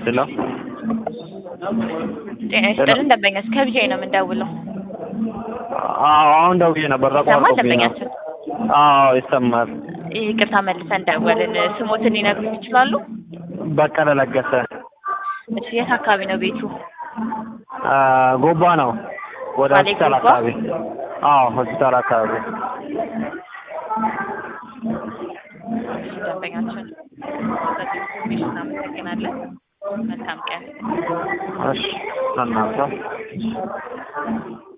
ሄሎ ጤና ይስጥልን ደንበኛች ከቢጃይ ነው የምንደውለው። አዎ አሁን ደውዬ ነበር ይሰማል ተቋርጦብኝ ነው። ደንበኛችን? አዎ ይሰማል። ይቅርታ መልሰን ደወልን። ስሞትን ሊነግሩን ይችላሉ? በቀለ ለገሰ እሺ የት አካባቢ ነው ቤቱ? አ፣ ጎባ ነው ወደ ባሌ ሆስፒታል ጎባ? አካባቢ። አዎ ሆስፒታል አካባቢ። እሺ ደንበኛችን በዚህ ኢንፎርሜሽን እናመሰግናለን። መልካም ቀን። እሺ እናንተ